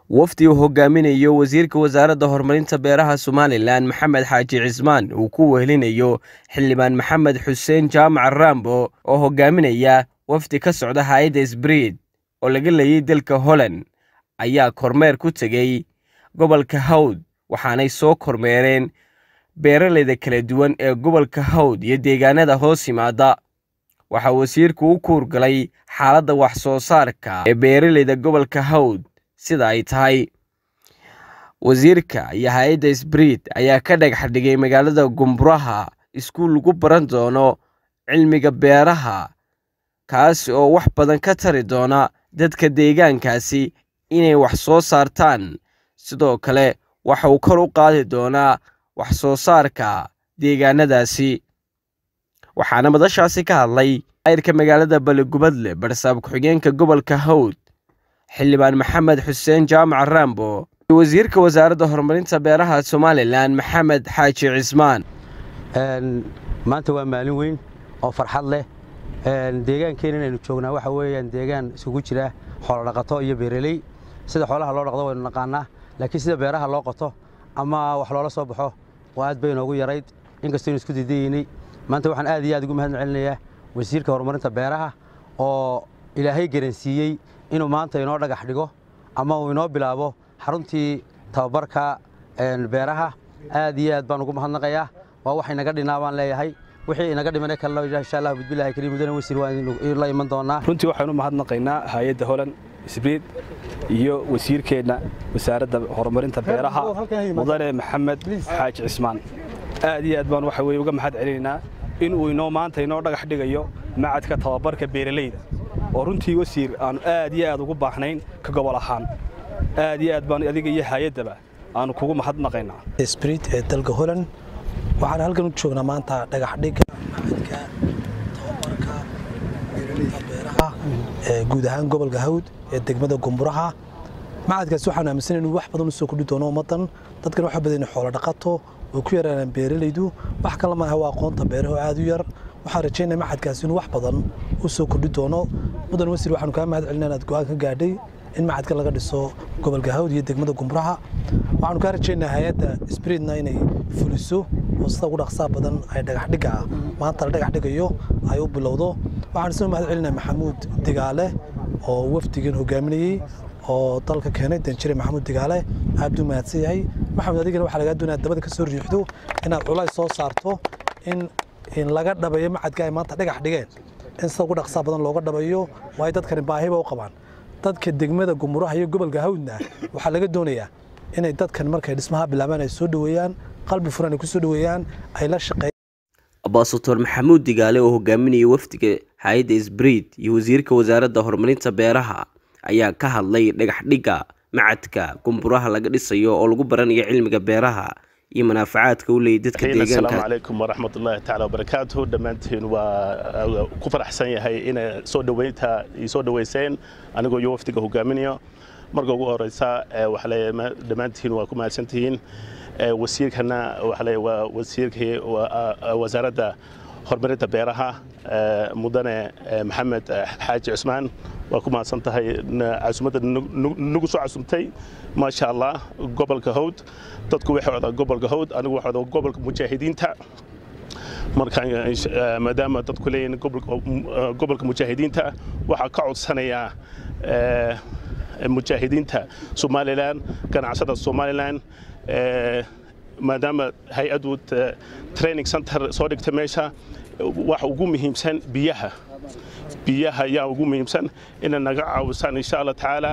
wafdi uu hogaaminayo wasiirka wasaaradda horumarinta beeraha somalilan maxamed xaaji cismaan uu ku wehelinayo xildhibaan maxamed xuseen jaamac rambo oo hogaaminaya wafdi ka socda hay-adda sbriid oo laga leeyay dalka holland ayaa kormeer ku tegey gobolka hawd waxaanay soo kormeereen beeraleyda kala duwan ee gobolka hawd iyo deegaanada hoos yimaada waxaa wasiirku u kuurgalay xaaladda wax soo saarka ee beeraleyda gobolka hawd sida ay tahay wasiirka iyo hay-adda sbriid ayaa ka dhagax dhigay magaalada gumburaha iskuul lagu baran doono cilmiga beeraha kaasi oo wax badan ka tari doona dadka deegaankaasi inay wax soo saartaan sidoo kale waxa uu kor u qaadi doonaa wax soo saarka deegaanadaasi waxaana madashaasi ka hadlay ayrka magaalada baligubadle barsaab ku-xigeenka gobolka hawd xildhibaan maxamed xuseen jaamac rambo iyo wasiirka wasaaradda horumarinta beeraha somalilan maxamed xaaji cismaan maanta waa maalin weyn oo farxad leh deegaankeena inaynu joognaa waxa weeyaan deegaan isugu jira xoolodhaqato iyo beeraley sida xoolaha loo dhaqdo waynu naqaanaa laakiin sida beeraha loo qoto ama wax loola soo baxo waa aad bay inoogu yarayd inkastoo inu isku diidayeynay maanta waxaan aad iyo aad ugu mahad celinayaa wasiirka horumarinta beeraha oo ilaahay garansiiyey inuu maanta inoo dhagax dhigo ama uu inoo bilaabo xaruntii tababarka beeraha aad iyo aad baan ugu mahadnaqayaa waa wax inaga dhinaa baan leeyahay wixii inaga dhimane kalena insha allah bismillahi kariim mudane wasiir waan la iman doonaa runtii waxaanu mahadnaqaynaa hay-adda holand sbriid iyo wasiirkeenna wasaaradda horumarinta beeraha mudane maxamed xaaji cismaan aad iyo aad baan waxa weye uga mahad celinaynaa in uu inoo maanta inoo dhagax dhigayo macadka tababarka beeralayda oo runtii wasiir aanu aad iyo aad ugu baahnayn ka gobol ahaan aad iyo aad baan adiga iyo hay-addaba aanu kugu mahadnaqaynaa sbriid ee dalka holand waxaan halkan u joognaa maanta dhagaxdhigga macadka tababarka beeralayda beeraha ee guud ahaan gobolka hawd ee degmada gumburaha macadkaasi waxaan aaminsan inuu wax badan u soo kordhi doono ummaddan dadkan waxa badan xoolo dhaqato oo ku yaraanaan beeralaydu wax kale maaha waa aqoonta beeraha oo aad u yar waxaan rajaynaya macadkaasi inuu wax badan u soo kordhi doono mudan wasiir waxaanu kaa mahad celina inaad go-aan ka gaadhay in macadka laga dhiso gobolka hawd iyo degmada gumburaha waxaanu kaa rajaynaa hay-adda sbriidna inay fuliso oo sida ugu dhaqsaa badan ay dhagaxdhigga maanta la dhagax dhigayo ay u bilowdo waxaan isna mahad celinaa maxamuud digaale oo wafdigan hogaaminayey oo dalka keenay danjire maxamuud digaale aad buu mahadsan yahay maxamed adigana waxaa lagaa doonaya dabada ka soo riixdo inaad culays soo saarto in in laga dhabayo macadka ay maanta dhagax dhigeen in sida ugu dhaqsaa badan looga dhabayo waayo dadkani baahiba u qabaan dadka degmada gumuraha iyo gobolka hawdna waxaa laga doonayaa inay dadkan markay dhismaha bilaabaan ay soo dhoweeyaan qalbi furan ay ku soo dhoweeyaan ay la shaqeeyaan abaasator maxamuud digaale oo hogaaminaya wafdiga hay-adda sbriid iyo wasiirka wasaaradda horumarinta beeraha ayaa ka hadlay dhagaxdhigga macadka gumburaha laga dhisayo oo lagu baranayo cilmiga beeraha iyo manaafacaadka u leeyay dadka deegaanka asalaamu calaykum waraxmatullaahi tacaala wabarakaatuhu dhammaantiin waa ku faraxsan yahay inay soo dhoweynta ii soo dhoweyseen anigoo iyo wafdiga hogaaminayo marka ugu horeysa waxaa leeyahay dhammaantiin waa ku mahadsantihiin wasiirkana waxaa leeyahay waa wasiirkii wasaaradda horumarinta beeraha mudane maxamed xaaji cusmaan waa ku mahadsan tahay casumadda nagu soo casumtay maasha allah gobolka hawd dadku waxay odaa gobolka hawd anigu waxaa odaa gobolka mujaahidiinta marka maadaama dadku leeyihin gobolka mujaahidiinta waxaa ka codsanayaa mujaahidiinta somalilan ganacsada somalilan maadaama hay-addu training center soo dhigta meesha waxa ugu muhiimsan biyaha biyaha ayaa ugu muhiimsan inay naga caawisaan insha allah tacaala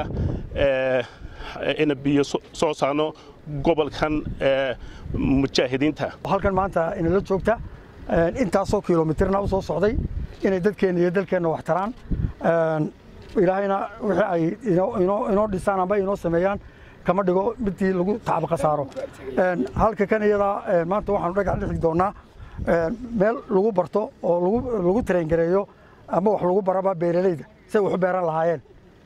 ina biyo soo saarno gobolkan mujaahidiinta halkan maanta inala joogta intaasoo kilomitirna u soo socday inay dadkeenna iyo dalkeenna wax taraan ilaahayna wixii ay inoo dhisaan amba inoo sameeyaan kama dhigo midii lagu tacab khasaaro halka kan iyadaa maanta waxaanu dhagax dhixi doonaa meel lagu barto oo lagu tarengareeyo ama wax lagu baraba beeralayda say wax u beeran lahaayeen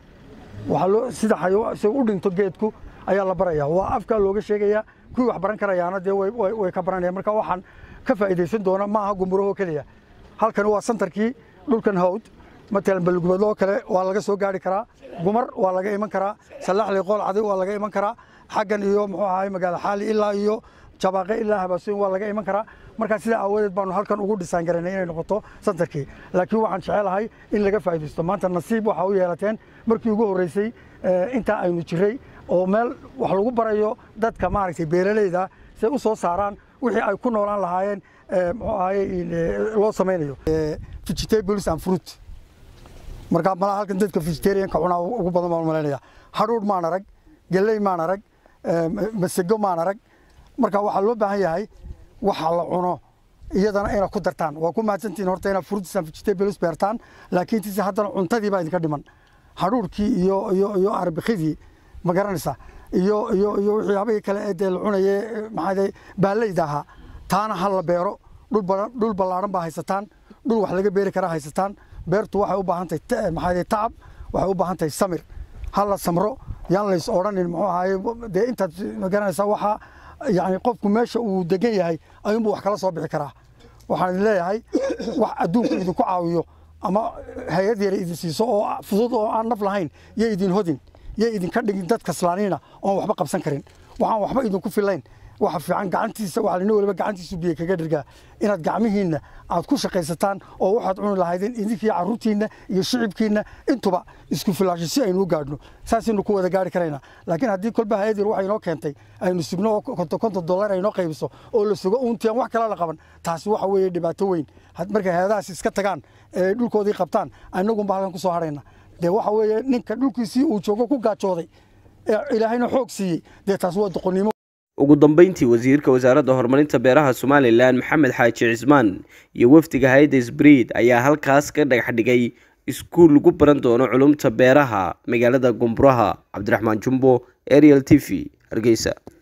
sida say u dhinto geedku ayaa la baraya waa afkaa looga sheegayaa kuwii wax baran karayaana dee way ka baranayaan marka waxaan ka faa'iidaysan doona ma aha gumurahoo keliya halkan waa santarkii dhulkan hawd matalan balgubadlo oo kale waa laga soo gaari karaa gumar waa laga iman karaa salaxli qool caday waa laga iman karaa xaggan iyo muxuu ahaay magaala xaali ilaa iyo jabaaqe ilaa habaasoyin waa laga iman karaa markaa sidaa aawadeed baanu halkan ugu dhisaan garanay inay noqoto santarkii laakiin waxaan jecelahay in laga faa'iidaysto maanta nasiib waxaa u yeelateen markii ugu horreysay intaa aynu jiray oo meel wax lagu barayo dadka maaragtay beeralayda say u soo saaraan wixii ay ku noolaan lahaayeen muxuu ahaye loo samaynayo vegetables and fruit markaa malaha halkan dadka vegetarianka cunaa ugu badan baan malaynaya hadhuudh maan arag galley maan arag masego maan arag marka waxaa loo baahan yahay waxa la cuno iyadana inaad ku dartaan waa ku mahadsantihin horta inaad fruits and vegetables beertaan laakiin tise haddana cuntadii baa idinka dhiman hadhuudhkii iyo iyo iyo arbikidii ma garanaysaa iyo iyo iyo waxyaabihii kale ee dee la cunaye maxaa baaleyda ahaa taana ha la beero dhul ballaaran baa haysataan dhul wax laga beeri karaa haysataan beertu waxay u baahan tahay maxaa tacab waxay u baahan tahay samir ha la samro yaan lays odhanin muxuu ahaye dee intaad ma garanaysaa waxaa yani qofku meesha uu degan yahay ayuunbuu wax kala soo bixi karaa waxaan idin leeyahay wax adduunku idinku caawiyo ama hay-ad yara idin siiso oo fudud oo aan naf lahayn yo idin hodin yo idinka dhigin dad kaslaaniina oon waxba qabsan karin waxaan waxba idinku filayn waxa fiican gacantiisa waxa nin waliba gacantiisu biyo kaga dhirgaa inaad gacmihiinna aad ku shaqaysataan oo waxaad cuni lahaydeen idinkii carruurtiinna iyo shicibkiinna intuba isku filaasho si aynu u gaadhno saasaynu ku wada gaari karaynaa laakiin haddii kolba hay-ad yar waxa inoo keentay aynu sugno oo konton konton dollar aynoo qaybiso oo la sugo uuntian wax kale la qaban taasi waxa weeye dhibaato weyn markay hay-adahaas iska tagaan ee dhulkoodii qabtaan annagunba halkan ku soo hadhayna dee waxa weeye ninka dhulkiisii uu joogo ku gaajooday ee ilaahayna xoog siiyey dee taasi waa doqonnimo ugu dambeyntii wasiirka wasaaradda horumarinta beeraha somalilan maxamed xaaji cismaan iyo wafdiga hay-adda sbriid ayaa halkaas ka dhagax dhigay iskuul lagu baran doono culumta beeraha magaalada gumburaha cabdiraxmaan jumbo ariel t v hargeysa